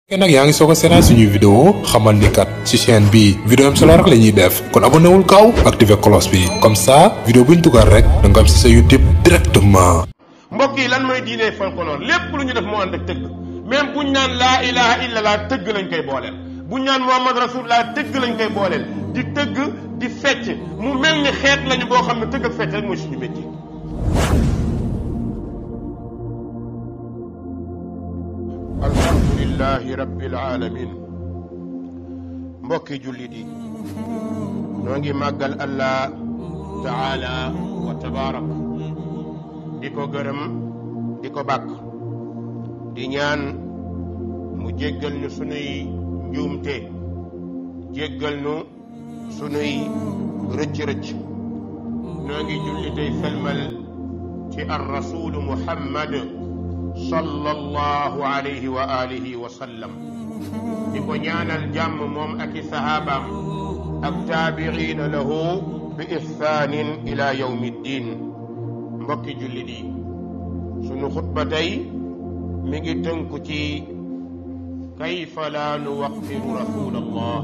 fekkee nag yaa ngi soog a seetaan suñuy vidéo xamal ni kat ci chaîne bi vidéo am solo rek la ñuy def kon abonné wul gaaw activé cloche bi comme ça vidéo bu ñu dugal rek da nga am si sa YouTube directement. mbokk yi lan mooy diine folklore lépp lu ñu def moo ànd ak tëgg même buñ naan laa ilaha illallah tëgg lañ koy booleel buñ naan muhammad rasulullah tëgg lañ koy booleel di tëgg di fecc mu mel ni xeet lañu boo xam ne tëgg ak fecc rek mooy suñu métier. alhamdulillahi rabbil alamin mbokki jullit yi ñoo ngi màggal allah taala wa tabaarak di ko gërëm di ko bàkk di ñaan mu jéggal ñu sunuy njuumte jéggal ñu sunuy rëcc-rëcc ñoo ngi julli tey selmal ci ar rasulu muhammad sallallahu alayhi wa alihi wa sallam di ko ñaanal jàmm moom ak i sahabaam ak taabiina lahu bi ihsaanin ila yawmi ddin mbokki jullit yi sunu xutba tey mi ngi tënku ci kayfa laa nuwaqiru rasul allah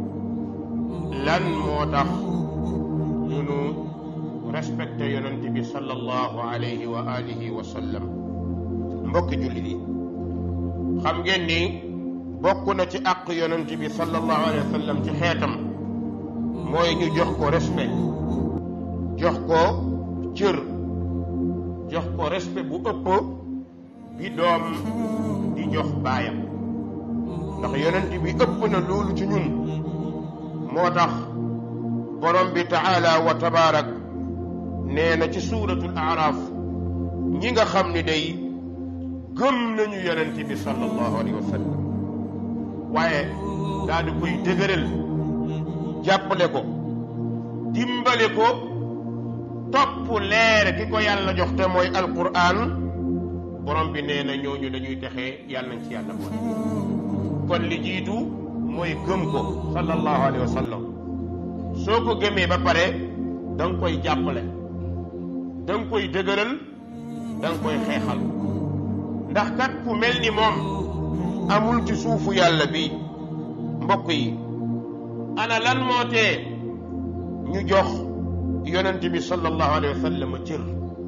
lan moo tax ñunu respecté yonent bi sallallahu alayhi wa alihi wa sallam mbokki jullit yi xam ngeen ni bokk na ci àq yonent bi sallallahu alayhi wa sallam ci xeetam mooy ñu jox ko respect jox ko cër jox ko respect bu ëpp bi doom di jox baayam ndax yonent bi ëpp na loolu ci ñun moo tax borom bi taala wa tabaarak nee na ci suuratul aaraaf ñi nga xam ni day gëm nañu yonent bi sallallahu alayhi wa sallam waaye daal di koy dëgëral jàppale ko dimbale ko topp leer ki ko yàlla jox te mooy alquran borom bi nee na ñooñu dañuy texee yàlla nañ ci yàlla boole kon li jiitu mooy gëm ko sallallahu alayhi wa sallam soo ko gëmee ba pare da nga koy jàppale da nga koy dëgëral da nga koy xeexal ndax kat ku mel ni moom amul ci suufu yàlla bi mbokk yi ana lan moo tee ñu jox yonent bi sallallahu alayhi wa sallam cër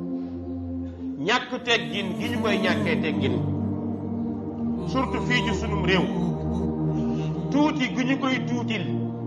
ñàkk teggin gi ñu koy ñàkkee teggin surtout fii ci sunum réew tuuti gi ñu koy tuutil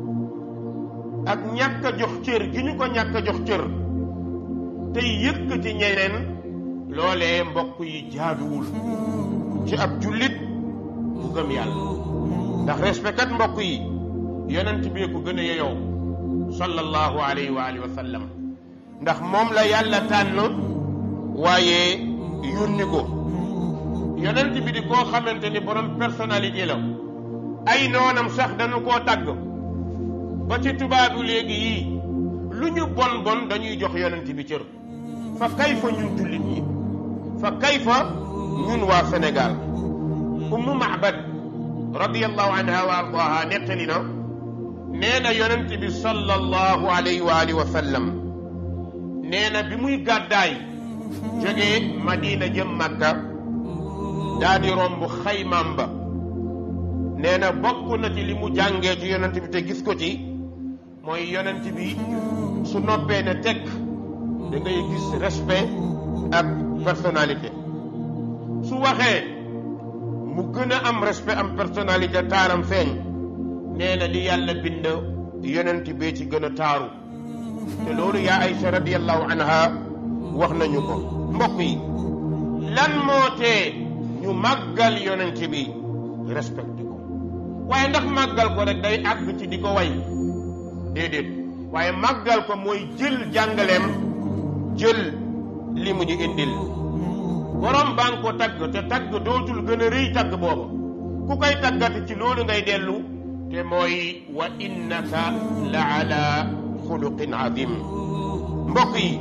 ak ñàkk a jox cër gi ñu ko ñàkk a jox cër tey yëkkati ñeneen loolee mbokk yi jaaduwul ci ab jullit bu gëm yàlla ndax respect kat mbokk yi yonent bi ko gën a yeyoo sallallahu alayhi wa alihi wa sallam ndax moom la yàlla tànn waaye yónni ko yonent bi di koo xamante ni borom personnalité la ay noonam sax dañu koo tàgg ba ci tubaabu léegi yii lu ñu bon bon dañuy jox yonent bi cër fa kayfa ñun jullit ñi fa kayfa ñun waa Sénégal ummu Mahbad radiyallahu anha wa ardaha nettali na nee na yonent bi sallallahu alayhi wa alihi wa sallam nee na bi muy gàddaay jógee Madina jëm Makka daa di romb xaymaam ba nee na bokk na ci li mu jàngee ci yonent bi te gis ko ci mooy yonent bi su noppee ne tekk da ngay gis respect ak personnalité su waxee mu gën a am respect am personnalité taaram feeñ nee na li yàlla bind yonent bee ci gën a taaru te loolu yaa Aïcha radiyallahu anha wax nañu ko mbokk yi lan moo tee ñu màggal yonent bi respecté ko waaye ndax màggal ko rek day àgg ci di ko way déedéet waaye màggal ko mooy jël jàngaleem jël li mu ñu indil borom baa ngi ko tagg te tagg dootul gën a rëy tagg booba ku koy taggati ci loolu ngay dellu te mooy wa innaka la ala xuluqin azim mbokk yi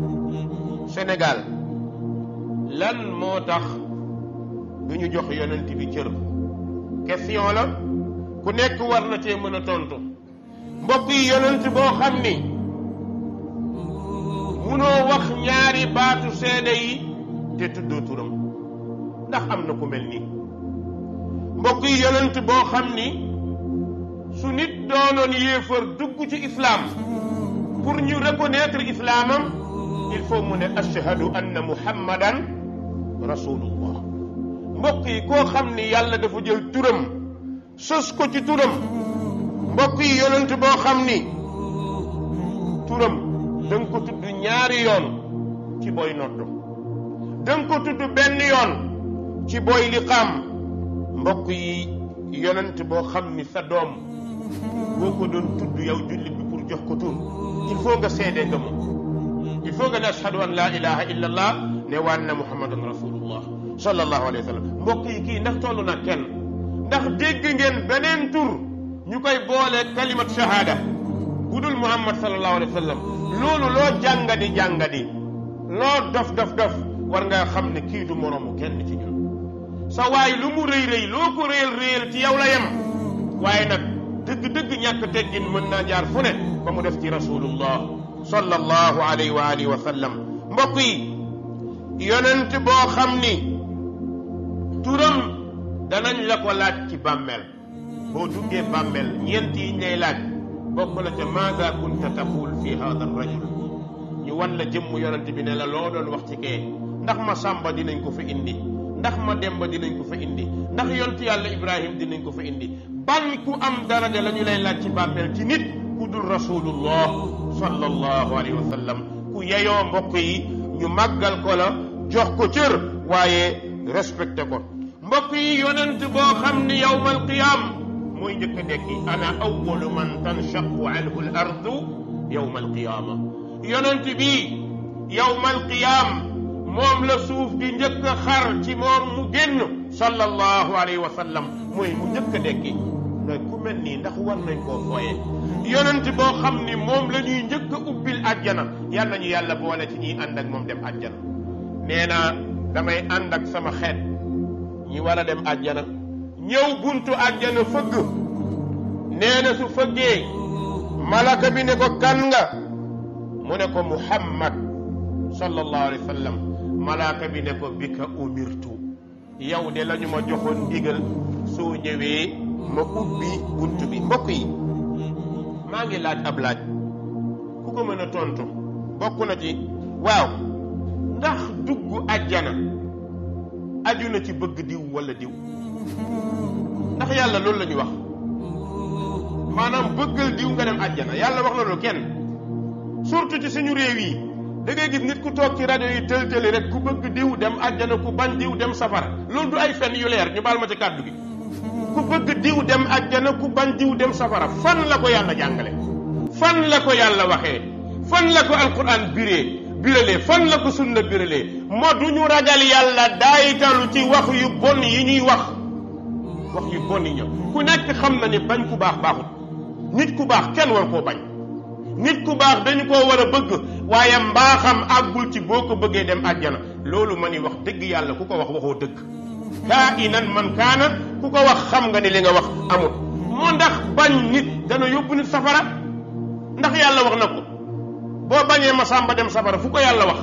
Sénégal lan moo tax du ñu jox yonent bi cër question la ku nekk war na cee mën a tontu mbokk yi yonent boo xam ni munoo wax ñaari baatu seede yi te tuddoo turam ndax am na ku mel nii mbokk yi yonent boo xam ni su nit doonoon yéefar dugg ci islaam pour ñu reconnaître islaamam il faut mu ne ashhadu anna muhammadan rasulullah mbokk yi koo xam ni yàlla dafa jël turam sos ko ci turam mbokk yi yonent boo xam ni turam da nga ko tudd ñaari yoon ci booy noddu da nga ko tudd benn yoon ci booy liqaam mbokk yi yonent boo xam ni sa doom boo ko doon tudd yow jullit bi pour jox ko tur il faut nga seede nga moom il faut nga ne ashhadu an laa ilaha illa allah ne waan na muhammadan rasulullah sallallahu alayhi wa sallam mbokk yi kii ndax toll na kenn ndax dégg ngeen beneen tur ñu koy boole kalimat shahada bu dul muhammad sallallahu alayhi wa sallam loolu loo jàngadi jàngadi loo dof dof dof war nga xam ne kii du moroomu kenn ci ñun sa waay lu mu rëy rëy loo ko réyal réyal ci yow la yem waaye nag dëgg-dëgg ñàkk teggin mën naa jaar fu ne ba mu def ci rasulullah sallallahu alayhi wa alihi wa sallam mbokk yi yonent boo xam ni turam danañ la ko laaj ci bàmmeel boo duggee bàmmeel ñeent yi ñu lay laaj bokk na ca maada kunta taqul fi hada rajul ñu wan la jëmm yonent bi ne la loo doon wax ci kee ndax ma sàmba dinañ ko fa indi ndax ma demba dinañ ko fa indi ndax yontu yàlla ibrahim dinañ ko fa indi ban ku am daraja la ñu lay laaj ci bàmmeel ci nit ku dul rasulullah sallallahu alayhi wa sallam ku yeyoo mbokk yi ñu màggal ko la jox ko cër waaye respecté ko mbokk yi yonent boo xam ni yawmal qiyaam mooy njëkk a dekki ana awalu man tanshaqu anhu al ardu yawmal qiyaama yonent bi yawmal qiyaam moom la suuf di njëkk a xar ci moom mu génn sallallahu alayhi wa sallam mooy mu njëkk a dekki nag ku mel nii ndax war nañ koo fooye yonent boo xam ni moom la ñuy njëkk a ubbil àjjana yal nañu yàlla boole ci ñuy ànd ak moom dem àjjana nee na damay ànd ak sama xeet ñi war a dem àjjana ñëw buntu àjjana fëgg nee na su fëggee malaka bi ne ko kan nga mu ne ko muhammad sallallahu alayhi wa sallam malaka bi ne ko bi ka umirtu yow de la ñu ma joxoon ndigal soo ñëwee ma ubbi bunt bi mbokk yi maa ngi laaj ab laaj ku ko mën a tontu bokk na ci waaw ndax dugg àjjana aju na ci bëgg diw wala diw ndax yàlla loolu la ñu wax maanaam bëggal diw nga dem àjjana yàlla wax na loolu kenn surtout ci suñu réew yi da ngay gis nit ku toog ci rajo yi tël tëli rek ku bëgg diw dem àjjana ku bañ diw dem safara loolu du ay fen yu leer ñu baal ma ci kàddu gi ku bëgg diw dem àjjana ku bañ diw dem safara fan la ko yàlla jàngale fan la ko yàlla waxee fan la ko alquran biree biralee fan la ko sunna biralee moo du ñu ragal yàlla daayitalu ci wax yu bon yi ñuy wax wax yu bon yi ñëw ku nekk xam na ni bañ ku baax baaxut nit ku baax kenn war koo bañ nit ku baax dañu koo war a bëgg waaye mbaaxam àggul ci boo ko bëggee dem àjjana loolu ma ni wax dëgg yàlla ku ko wax waxoo dëgg kaa inan man kaana ku ko wax xam nga ni li nga wax amul moo ndax bañ nit dana yóbbu nit safara ndax yàlla wax na ko boo bañee ma sàmba dem safara fu ko yàlla wax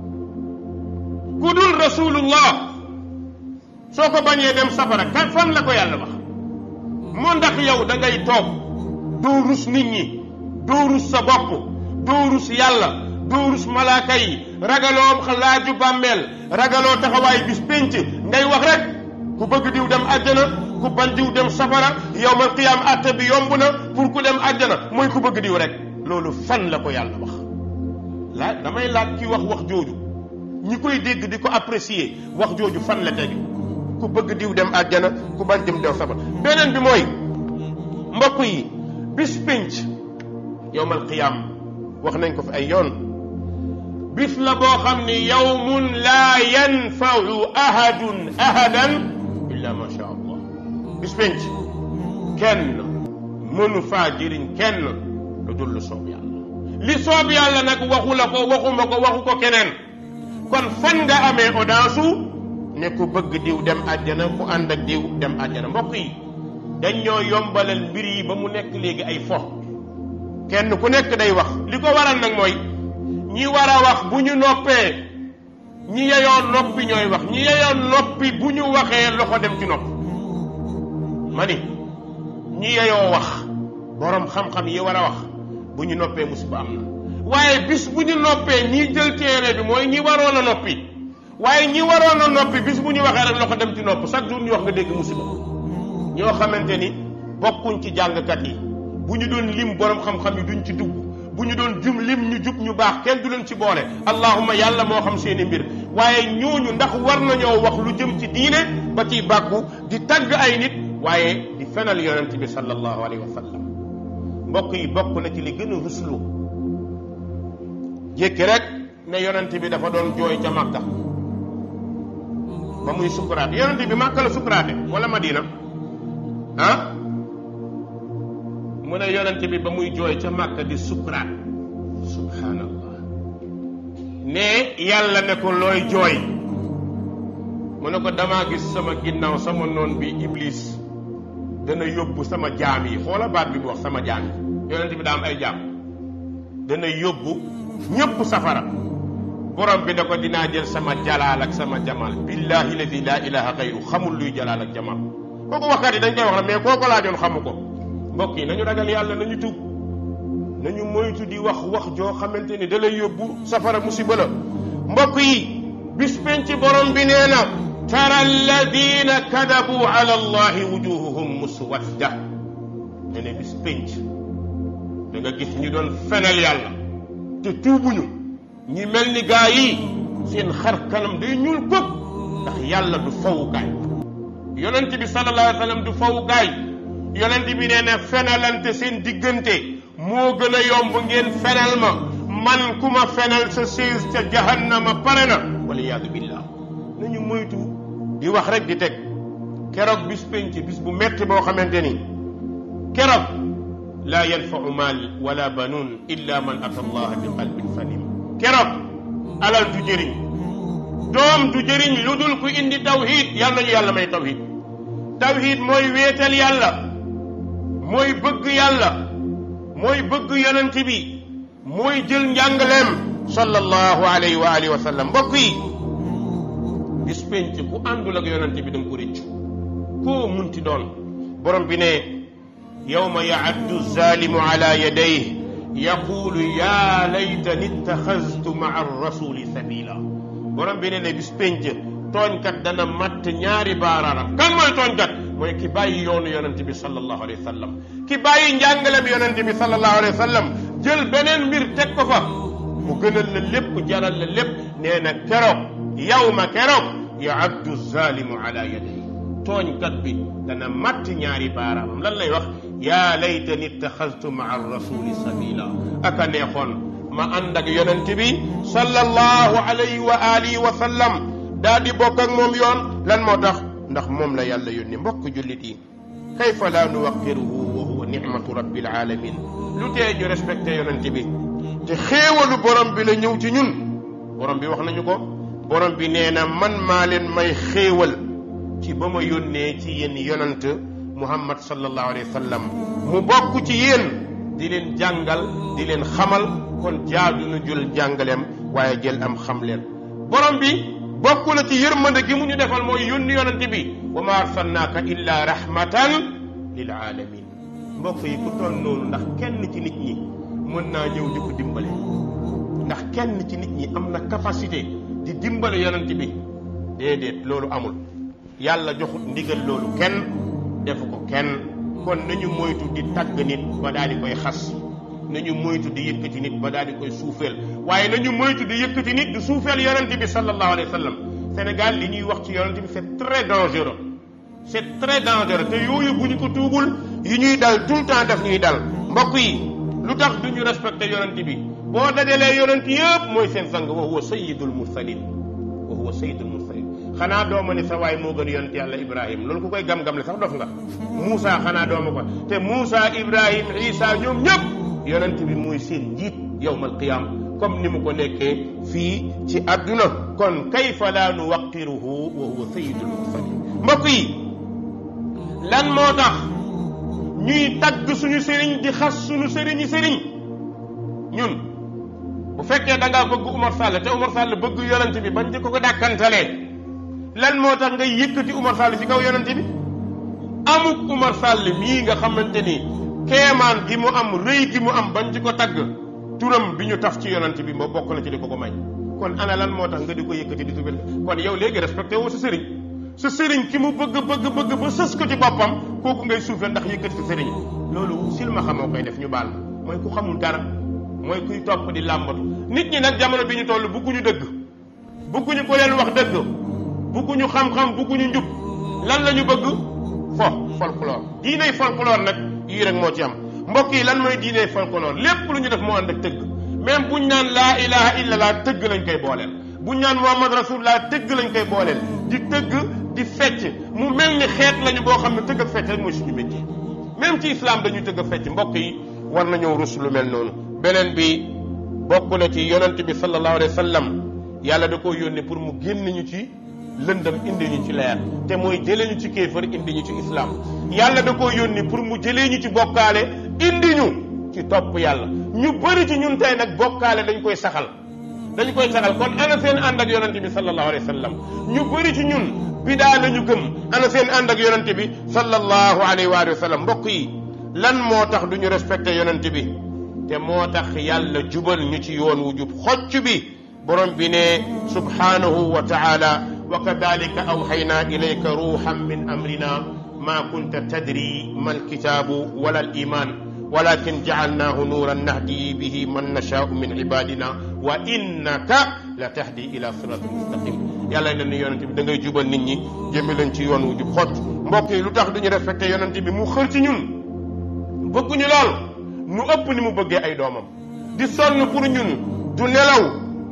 ku dul rasulullah soo ko bañee dem safara kan fan la ko yàlla wax moo ndax yow da ngay toog doo rus nit ñi doo rus sa bopp doo rus yàlla doo rus malaaka yi ragaloo laaju bàmmeel ragaloo taxawaay bis pénc ngay wax rek ku bëgg diw dem àjjana ku bañ diw dem safara yowmal qiyaam àtte bi yomb na pour ku dem àjjana mooy ku bëgg diw rek loolu fan la ko yàlla wax la damay laaj ki wax wax jooju ñi koy dégg di ko apprécier wax jooju fan la tegu ku bëgg diw dem àjjana ku bañ dem dem safara beneen bi mooy mbokk yi bis pénc yowmal qiyaam wax nañ ko fi ay yoon bis la boo xam ni yawmun laa yanfau ahadun ahadan illa ma sha allah bis penc kenn mënu faa jëriñ kenn lu dul lu soob yàlla li soob yàlla nag waxu la ko waxuma ko waxu ko keneen kon fan nga amee audience ne ku bëgg diw dem àjjana ku ànd ak diw dem àjjana mbokk yi dañ ñoo yombalal mbir yi ba mu nekk léegi ay fo kenn ku nekk day wax li ko waral nag mooy ñi war a wax bu ñu noppee ñi yeyoo noppi ñooy wax ñi yeyoo noppi bu ñu waxee loxo dem ci nopp ma ni ñi yeyoo wax borom xam-xam yi war a wax bu ñu noppee musiba am na waaye bis bu ñu noppee ñi jël téere bi mooy ñi waroon a noppi waaye ñi waroon a noppi bis bu ñu waxee rek loxo dem ci nopp chaque jour ñu wax nga dégg musiba ñoo xamante ni bokkuñ ci jàngkat yi bu ñu doon lim borom xam-xam yi duñ ci dugg bu ñu doon jum lim ñu jub ñu baax kenn du leen ci boole allahuma yàlla moo xam seeni mbir waaye ñooñu ndax war nañoo wax lu jëm ci diine ba ciy bàkku di tagg ay nit waaye di fenal yonent bi sallallahu alayhi wa sallam mbokk yi bokk na ci li gën a ruslu jékki rek ne yonent bi dafa doon jooy ca Makka ba muy sukuraate yonent bi Makka la sukuraate wala Madina ah mu ne yonent bi ba muy jooy ca Makka di sukuraat subhanallah ne yàlla ne ko looy jooy mu ne ko damaa gis sama ginnaaw sama noon bi iblis dana yóbbu sama jaam yi xoola baat bi mu wax sama jaam yi yonent bi daa am ay jaam dana yóbbu ñëpp safara borom bi da ko dinaa jël sama jalaal ak sama jamal billahi ladi laa ilaha xayru xamul luy jalaal ak jamal kooku waxkat yi dañ koy wax la mais kooku laajoon xamu ko mbokk yi nañu ragal yàlla nañu tub nañu moytu di wax wax joo xamante ni da lay yóbbu safara musiba la mbokk yi bis penc borom bi nee na tara alladina kadabu ala allahi wujuhuhum muswadda ne ne bis penc da nga gis ñu doon fenal yàlla te tuubuñu ñi mel ni gaa yi seen xar kanam day ñuul këpp ndax yàlla du fawukaay yonent bi sallallahu alayhi wa sallam du fawukaay yonent bi nee na fenalante seen diggante moo gën a yomb ngeen fenal ma man ku ma fenal sa siis ca jahannama pare na waliyaadu billah nañu moytu di wax rek di teg keroog bis penc bis bu metti boo xamante ni keroog laa yanfau maal wala banuun illa man ata allaha bi qalbin salim keroog alal du jëriñ doom du jëriñ lu dul ku indi tawhid yal nañu yàlla may tawhid tawhid mooy wéetal yàlla mooy bëgg yàlla mooy bëgg yonent bi mooy jël njàngaleem sallallahu alayhi wa alihi wa sallam mbokk yi bis penc ku àndul ak yonent bi da nga ko rëccu koo munti doon borom bi ne yawma yaaddu zalimu ala yadayhi yaqulu ya laytani ittaxastu maa rasuli sabila borom bi ne ne bis penc tooñkat dana matt ñaari baaraaram kan mooy tooñkat mooy ki bàyyi yoonu yonent bi sallallahu alayhi wa sallam ki bàyyi njàngalem yonent bi sallallahu alayhi wa sallam jël beneen mbir teg ko fa mu gënal la lépp jaral la lépp nee na keroog yawma keroog yaaddu zalimu ala yadayhi tooñkat bi dana matt ñaari baaraamam lan lay wax yaa laytani ittaxastu maa rasuli sabila aka neexoon ma ànd ak yonent bi sallallahu alayhi wa alihi wa sallam daa di bokk ak moom yoon lan moo tax ndax moom la yàlla yónni mbokk jullit yi kayfa laa nuwaqiruhu wa huwa nicmatu rabbil alamin lu tee ñu respecté yonent bi te xéewalu borom bi la ñëw ci ñun borom bi wax nañu ko borom bi nee na man maa leen may xéewal ci ba ma yónnee ci yéen yonant muhammad sallallahu alayhi wa sallam mu bokk ci yéen di leen jàngal di leen xamal kon jaadu nu jël jàngaleem waaye jël am xam leen borom bi bokk na ci yërmande gi mu ñu defal mooy yónni yonante bi wa ma arsalnaaka illa rahmatan lil alamin mbokk yi ku toll noonu ndax kenn ci nit ñi mën naa ñëw di ko dimbale ndax kenn ci nit ñi am na capacité di dimbale yonante bi déedéet loolu amul yàlla joxut ndigal loolu kenn defu ko kenn kon nañu moytu di tagg nit ba daal di koy xas nañu moytu di yëkkati nit ba daal di koy suufeel waaye nañu moytu di yëkkati nit di suufeel yonent bi sallallahu alayhi wa sallam Sénégal li ñuy wax ci yonent bi c'est très dangereux c'est très dangereux te yooyu bu ñu ko tuubul yi ñuy dal tout le temps daf ñuy dal mbokk yi lu tax du ñu respecté yonent bi boo dajalee yonent yëpp mooy seen sang wa huwa sayyidul mursalin wa huwa sayyidul mursalin xanaa dooma ni sa waay moo gën yonent yàlla ibrahim loolu ku koy gam-gam le sax dof nga Moussa xanaa dooma ko te Moussa ibrahim isa ñoom ñëpp yonent bi mooy seen njiit yowmal qiyam comme ni mu ko nekkee fii ci àdduna kon kayfa laa nuwaqiruhu wa huwa sayyidul mursalin mbokk yi lan moo tax ñuy tagg suñu sëriñ di xas suñu sëriñi sëriñ ñun bu fekkee da ngaa bëgg Umar Sall te Umar Sall bëgg yonent bi bañ di ko ko dàkkantalee lan moo tax ngay yëkkati Umar Sall ci kaw yonent bi amuk Umar Sall mii nga xamante ni keemaan gi mu am rëy gi mu am bañ ci ko tagg turam bi ñu taf ci yonent bi moo bokk na ci di ko ko may kon ana lan moo tax nga di ko yëkkati di suufel kon yow léegi respecté woo sa sëriñ sa sëriñ ki mu bëgg bëgg bëgg ba sës ko ci boppam kooku ngay suufel ndax yëkkati sa sëriñ loolu silma xamoo koy def ñu baal ma mooy ku xamul dara mooy kuy topp di làmbatu nit ñi nag jamono bi ñu toll bugguñu dëgg bugguñu ko leen wax dëgg bugguñu xam-xam bugguñu njub lan la ñu bëgg fo folklore diiney folklore nag yii rek moo ci am mbokk yi lan mooy diiney folklore lépp lu ñu def moo ànd ak tëgg même buñ naan laa ilaha illa laa tëgg lañ koy booleel buñ naan muhammad rasulullah tëgg lañ koy booleel di tëgg di fecc mu mel ni xeet lañu boo xam ne tëgg ak fecc rek mooy suñu métier même ci islam dañuy tëgg ak fecc mbokk yi war nañoo rus lu mel noonu beneen bi bokk na ci yonent bi sallallahu alayhi wa sallam yàlla da koo yónni pour mu génn ñu ci lëndëm indi ñu ci leer te mooy jëlee ñu ci kéefër indi ñu ci islam yàlla da koo yónni pour mu jëlee ñu ci bokkaale indi ñu ci topp yàlla ñu bëri ci ñun tey nag bokkaale dañ koy saxal dañ koy saxal kon ana seen ànd ak yonent bi sallallahu alayhi wa sallam ñu bëri ci ñun bidaa la ñu gëm ana seen ànd ak yonent bi sallallahu alayhi wa sallam mbokk yi lan moo tax du ñu respecté yonent bi te moo tax yàlla jubal ñu ci yoon wu jub xocc bi borom bi ne subhanahu wa taala wa kadalika awxayna ilayka ruuxan min amrina ma kunta tadri ma alkitaabu wala aliman walakin jacalnaahu nuuran nahdi bihi man nashaau min ibadina wa innaka la tahdi ila siratin mustaqim yàlla ne ni yonente bi da ngay jubal nit ñi jëme leen ci yoon wu jub xocc mbokk yi lu tax duñu respecté yonente bi mu xër ci ñun bëgguñu lool nu ëpp ni mu bëggee ay doomam di sonn pour ñun du nelaw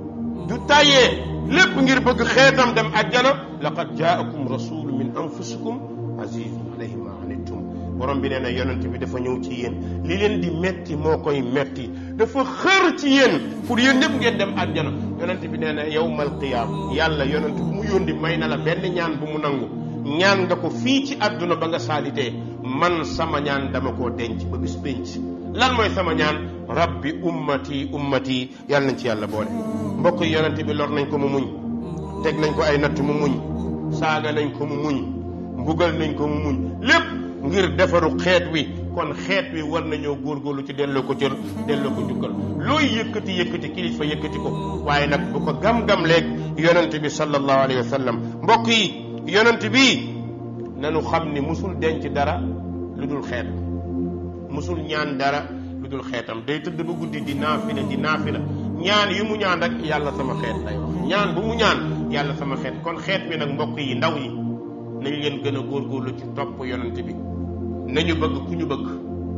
du tàyyee lépp ngir bëgg xeetam dem àjjana laqad jaakum rasulu min anfusikum azizun alayhi ma anittum borom bi nee na yonent bi dafa ñëw ci yéen li leen di metti moo koy metti dafa xër ci yéen pour yéen ñëpp ngeen dem àjjana yonent bi nee na yawmal qiyaam yàlla yonent bu mu yóndi may na la benn ñaan bu mu nangu ñaan nga ko fii ci àdduna ba nga saalitee man sama ñaan dama koo denc ba bis pénc lan mooy sama ñaan rabbi ummati ummati yàlla nañ ci yàlla boole mbokk yi yonent bi lor nañ ko mu muñ teg nañ ko ay natt mu muñ saaga nañ ko mu muñ mbugal nañ ko mu muñ lépp ngir defaru xeet wi kon xeet wi war nañoo góorgóorlu ci delloo ko cër delloo ko njukkal looy yëkkati yëkkati kilifa yëkkati ko waaye nag bu ko gam-gam leeg yonent bi sallallahu alayhi wa sallam mbokk yi yonent bi nanu xam ni musul denc dara lu dul xeet musul ñaan dara lu dul xeetam day tëdd ba guddi di naafila di naafila ñaan yi mu ñaan rek yàlla sama xeet lay wax ñaan bu mu ñaan yàlla sama xeet kon xeet bi nag mbokk yi ndaw yi nañ leen gën a góorgóorlu ci topp yonent bi nañu bëgg ku ñu bëgg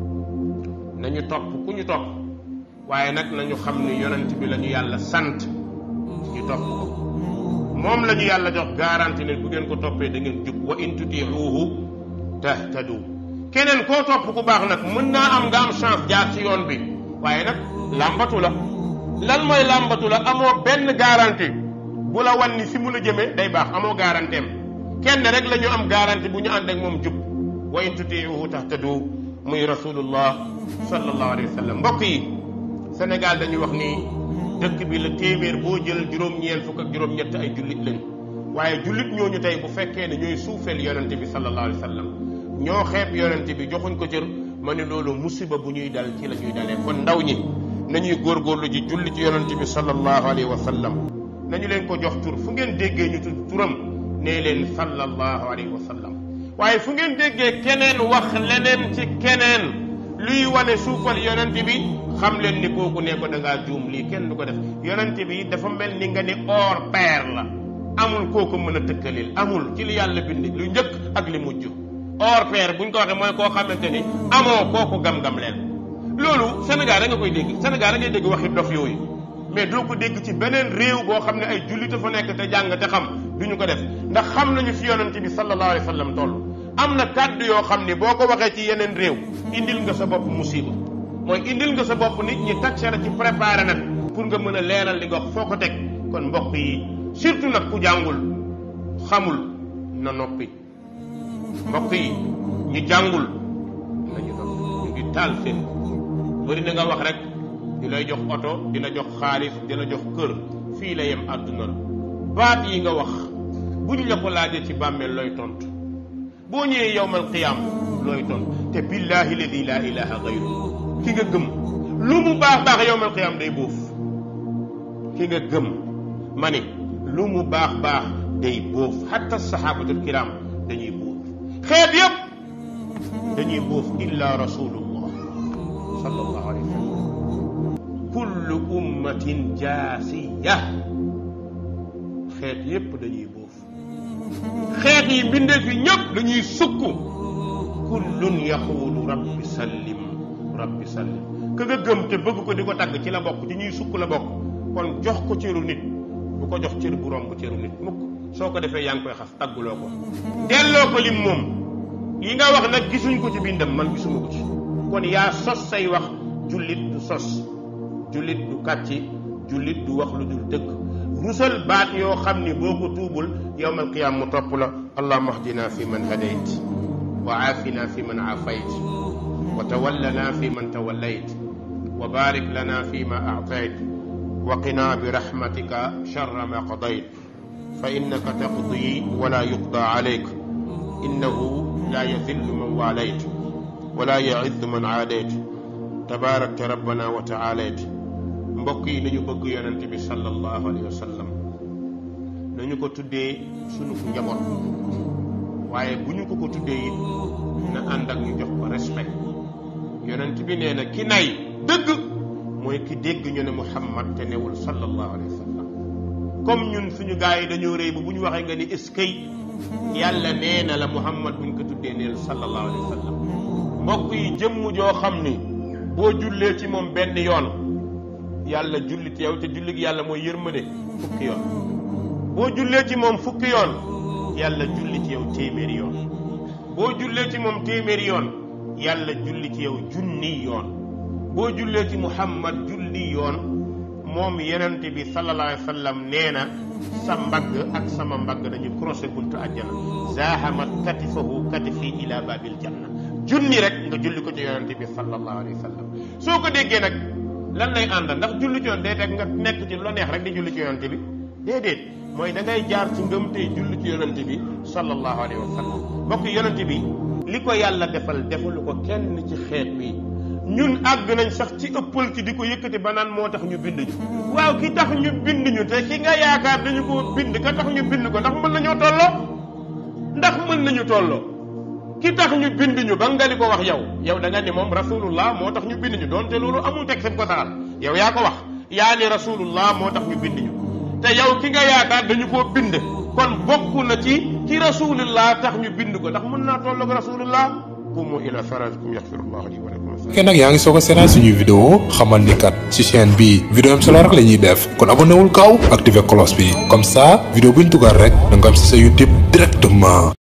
nañu topp ku ñu topp waaye nag nañu xam ni yonent bi la ñu yàlla sant ñu topp ko moom la ñu yàlla jox garanti ne bu ngeen ko toppee da ngeen jub wa in tutiuhu tahtadu keneen koo topp ku baax nag mën naa am nga am chance jaar ci yoon bi waaye nag làmbatu la lan mooy làmbatu la amoo benn garanti bu la wan ni fi mu la jëmee day baax amoo garanti am kenn rek la ñu am garanti bu ñu ànd ak moom jub wa in tutiuhu tahtadu muy rasulullah sallallahu alayhi wa sallam mbokk yi Sénégal dañuy wax ni dëkk bi la téeméer boo jël juróom-ñeent fukk ak juróom-ñett ay jullit lañ waaye jullit ñooñu tey bu fekkee ne ñooy suufeel yonente bi sallallahu alayhi wa sallam ñoo xeeb yonente bi joxuñ ko cër ma ne loolu musiba bu ñuy dal ci la ñuy dalee kon ndaw ñi nañuy góorgóorlu ji julli ci yonente bi sallallahu alayhi wa sallam nañu leen ko jox tur fu ngeen déggee ñu tudd turam nee leen sallallahu alayhi wa sallam waaye fu ngeen déggee keneen wax leneen ci keneen luy wane suufal yonente bi xam leen ni kooku ne ko da ngaa juum lii kenn du ko def yonente bi dafa mel ni nga ni or pair la amul kooku mën a tëkkalil amul ci li yàlla bind lu njëkk ak li mujj or pair buñ ko waxee mooy koo xamante ni amoo kooku gam-gam leen loolu Sénégal da nga koy dégg Sénégal da ngay dégg waxi dof yooyu mais doo ko dégg ci beneen réew boo xam ne ay jullit fa nekk te jàng te xam duñu ko def ndax xam nañu fi yonente bi sallallahu alayhi wa sallam toll am na kàddu yoo xam ni boo ko waxee ci yeneen réew indil nga sa bopp musiba mooy indil nga sa bopp nit ñi taxe la ci préparé nag pour nga mën a leeral li nga wax foo ko teg kon mbokk yi surtout nag ku jàngul xamul na noppi mbokk yi ñu jàngul nañu noppi ñu ngi taal seen bëri na nga wax rek di lay jox oto dina jox xaalis dina jox kër fii la yem àdduna la baat yi nga wax buñ la ko laajee ci bàmmeel looy tontu boo ñëwee yowmal qiyaam looy ton te billahi ladi la ilaha gayru ki nga gëm lu mu baax baax yowmal qiyaam day bóof ki nga gëm ma ne lu mu baax baax day bóof hatta sahabatul kiram dañuy bóof xeet yëpp dañuy bóof illa rasulullah sallallahu alayhi wa sallam kullu ummatin jaasiya xeet yëpp dañuy bóof xeet yi bindee fi ñëpp dañuy sukk kullun yaxuulu rabbi sallim rabbi sallim ka nga gëm te bëgg ko di ko tagg ci la bokk ci ñuy sukk la bokk kon jox ko cëru nit bu ko jox cër bu romb cëru nit mukk soo ko defee yaa ngi koy xas tagguloo ko delloo ko lim moom yi nga wax nag gisuñ ko ci bindam man gisuma ko ci kon yaa sos say wax jullit du sos jullit du kàcci jullit du wax lu dul dëgg rusal baat yoo xam ni boo ko tuubul yowmal qiyaam mu topp la allahuma ahdina fi man hadayt wa aafina fi man aafayt wa tawallana fi man tawallayt wa barik lana fi ma aatayt wa qina bi rahmatika sharra ma qadayt fa innaka taqdi wala yuqda alayk innahu la yadillu man walayt wala yaizzu man aadayt tabaarakta rabbana wa taalayt mbokk yi nañu bëgg yonente bi sallallahu alayhi wa sallam nañu ko tuddee sunu njaboot waaye bu ñu ko ko tuddee it na ànd ak ñu jox ko respect yonent bi nee na ki nay dëgg mooy ki dégg ñu ne muhammad te newul sallallahu alayhi wa sallam comme ñun suñu gars yi dañoo rëy ba bu ñu waxee nga ni eskay yàlla nee na la muhammad buñ ko tuddee neel sallallahu alayhi wa sallam mbokk yi jëmm joo xam ni boo jullee ci moom benn yoon yàlla julli ci yow te julli gi yàlla mooy yërmande fukki yoon boo jullee ci moom fukki yoon yàlla julli ci yow téeméeri yoon boo jullee ci moom téeméeri yoon yàlla julli ci yow junni yoon boo jullee ci muhammad julli yoon moom yenente bi sallallahu alayhi wa sallam nee na sa mbagg ak sama mbagg dañu croisé buntu àjjana zaahamat katifahu katifi ila babil janna junni rek nga julli ko ci yonente bi sallallahu alayhi wa sallam soo ko déggee nag lan lay àndal ndax julli ci yoon day teg nga nekk ci lu neex rek di julli ci yonente bi déedéet mooy da ngay jaar ci ngëm tey julli ci yonente bi sallallahu alayhi wa sallam mbokk yonente bi li ko yàlla defal defalu ko kenn ci xeet wi ñun àgg nañ sax ci ëppal ci di ko yëkkati ba naan moo tax ñu bind ñu waaw ki tax ñu bind ñu te ki nga yaakaar dañu ko bind ka tax ñu bind ko ndax mën nañoo tolloo ndax mën nañu tolloo ki tax ñu bind ñu ba nga di ko wax yow yow da nga ni moom rasulullah moo tax ñu bind ñu doonte loolu amul teg seen ko saxal yow yaa ko wax yaa ni rasulullah moo tax ñu bind ñu te yow ki nga yaakaar dañu koo bind kon bokk na ci ci rasulullah tax ñu bind ko ndax mën naa tolloog rasulullah qumu ila salatikum yaxfirullahu li wa lakum fekkee nag yaa ngi soog a seetaan suñuy vidéo xamal ni kat ci chaîne bi vidéo am solo rek la ñuy def kon abonné wul gaaw activé cloche bi comme ça vidéo buñ dugal rek da nga am si sa YouTube directement